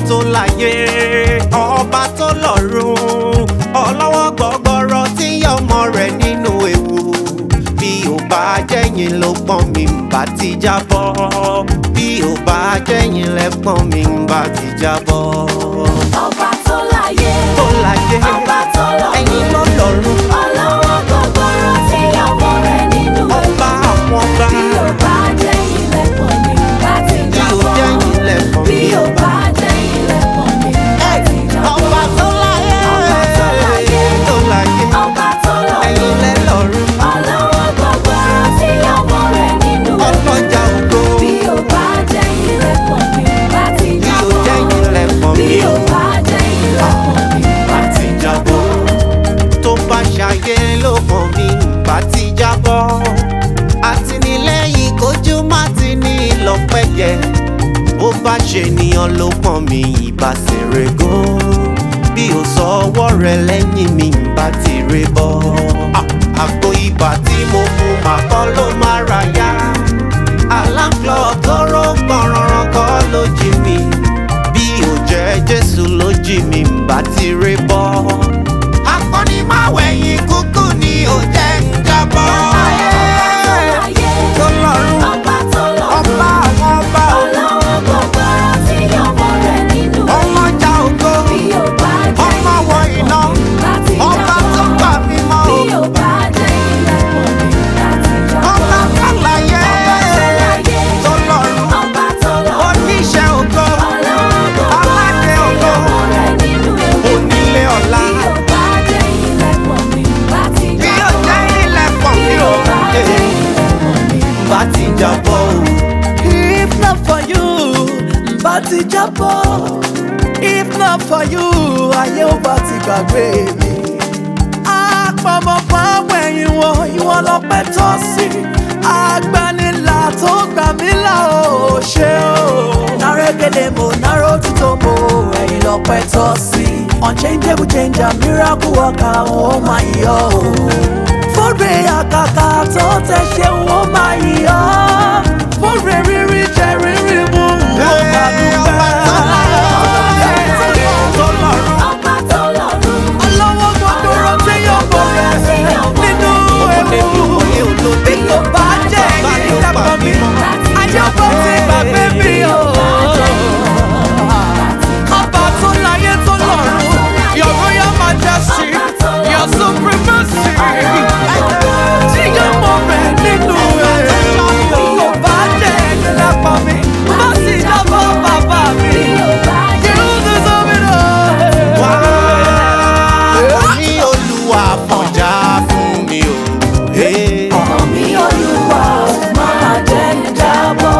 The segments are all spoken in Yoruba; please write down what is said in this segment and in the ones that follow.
tó láyé ọba tó lọ́run ọlọ́wọ́ gbọ́gbọ́rọ́ tí ọmọ rẹ̀ nínú ewu bí ò bá jẹ́yìn ló pọ́n mi ń bá ti jábọ́ bí ò bá jẹ́yìn lẹ́pọ́n mi ń bá ti jábọ́. ọba tó láyé tó láyé ọba tó lọ́run ẹ̀yin ló lọ́run ọlọ́wọ́ gbọgbọrọ tí ọmọ rẹ̀ nínú ọba àwọn ọba bí ó bá jẹ́ ilẹ̀kùn mi bá ti bí ò jábọ́ jẹ́yìn lẹ́pọ́n bí mi ó bá jẹ́ ilẹ̀kùn mi bá ti jábọ́ ọba tó láyé ọba tó láyé tó láyé ọba tó ẹ̀yin lọ́run lẹ́ lọ́run ọlọ́wọ́ gbọgbọrọ tí ọmọ rẹ̀ nínú ọlọ́jà ògo bí ó bá jẹ́ ilẹ̀kùn mi bá ti bí ò jábọ́ jẹ́yìn lẹ́pọ́n bí mi ó bá jẹ́ ilẹ̀kùn mi bá ti jábọ́. tó bá ṣàyẹ ló mọ̀ mí bá ti jábọ́ àtìlẹ́yìn kojú má ti ní lọ́pẹ́yẹ bó bá ṣe nìyàn ló pọ̀n mi ìbá ṣeré gan bí o sọ ọwọ́ rẹ lẹ́yìn mi ìbá ti ré bọ́ Ah, àgbo ibà tí mo mu màkọ́ ló má ra yá aláǹklọ̀ tó ró gbọ̀nràn kọ́ ló jí mi bí ò jẹ́ jésù ló jí mi ìbá ti ré bọ́ akọni máa wẹ̀yìn kúkú ni ò jẹ́ ń jábọ́. tó lọ́rùn Ọba tó lọ́run, ọba àwọn ọba ò ọlọ́wọ́ gbọgbọrọ tí ọmọ rẹ̀ nínú ọlọ́jà ògo bí ó bá jẹ́ ọmọ wọ iná láti ọba tó jábọ́. gbà mí mọ́ Bí o ó bá jẹ́ ilẹ̀kùn mi láti ọba jábọ́. fàlàyé láyé, tó lọ́rùn Ọba tó lọ́run, oníṣẹ́ ògo ọlọ́wọ́ gbọgbọrọ aládé tí ògo ọmọ rẹ̀ nínú ewu. onílé ọ̀la Bí ó bá jẹ́ ilẹ̀kùn mi láti bí ó jábọ́. jẹ́ ilẹ̀kùn Bí mi ó ò bá jẹ́ ilẹ̀kùn mi bá ti jábọ́ o. If not for you, bá ti jábọ́. If not for you, ayé ò bá ti gbàgbé mi. Àpamọ́pọ̀ àwọn ẹ̀yìn wọn, ìwọ lọ́pẹ́ tọ́ sí. Agbanilà tó gbà mí là ó ṣe o. Nárégédé mo náró títò mo, ẹ̀yìn lọ́pẹ́ tọ́ sí. Unchangeable changer, miracle worker, ó máa yọ o. Fọ́rẹ̀ àkàkà tó tẹ̀ ṣe wọ́n máa yọ. Fọ́rẹ̀ rírí jẹ rírí mú wọ́n máa dúpẹ́. tó lọ́rùn Ọba tó lọ́run, Ọlọ́wọ́ gbọ́dọ̀ tí yóò bọ̀ rẹ̀ nínú ewu. Bí kò bá jẹ́ èyí dàpọ̀ mi, àjọpọ̀ ti gbàgbé mi o. Ọba tó láyé tó lọ́run, your royal majesty, your supremacy. Tí yóò mọ̀ rẹ̀ nínú ewu. Bí kò bá jẹ́ èyí dàpọ̀ mi, má sì jábọ̀ bàbá mi. bí ó bá jẹ́ You deserve it all. wá ní olúwa fọjá fún mi o. Hey. mi Olúwa máa jẹ́ ìjábọ̀.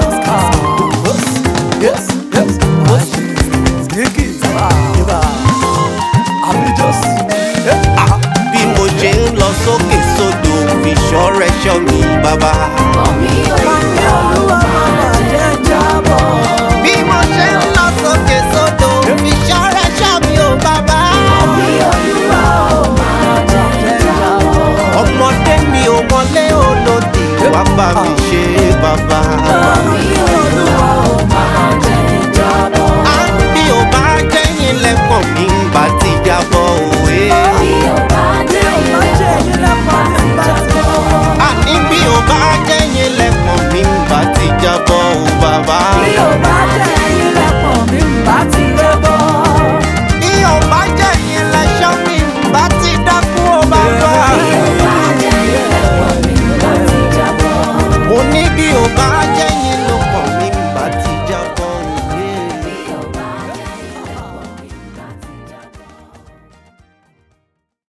Yes, yes. Sneaky. Iba. Amijos. bí mo ṣe ń lọ sókè sódò fi ṣọ́rẹ́ ṣọ́ mi bàbá. mi Olúwa máa jẹ́ ìjábọ̀. bí mo ṣe ń lọ sókè sódò fi ṣọ́rẹ́ ṣọ́ mi ò bàbá. mi Olúwa máa jẹ́ ìjábọ̀. ọmọdé mi ò mọlé olódì wá bá mi ṣe bàbá. mi Olúwa máa jẹ́ ìjábọ̀. á bí ò bá jẹ́yìn lẹ́kàn mi ń bá ti jábọ̀ òwe. bí ó bá jẹ́ ìjábọ̀. àní bí ò bá jẹ́yìn lẹ́kàn mi ń bá ti jábọ̀ ò bàbá. bí ó bá jẹ́ ilẹ̀kùn mi bá ti rẹ̀ bọ̀. bí ò bá jẹ́yìn lẹ́ṣọ́ mi ń bá ti dákú ò bàbá. bí ó bá jẹ́ ilẹ̀kùn mi bá ti jábọ̀. mo ní bí ò bá jẹ́yìn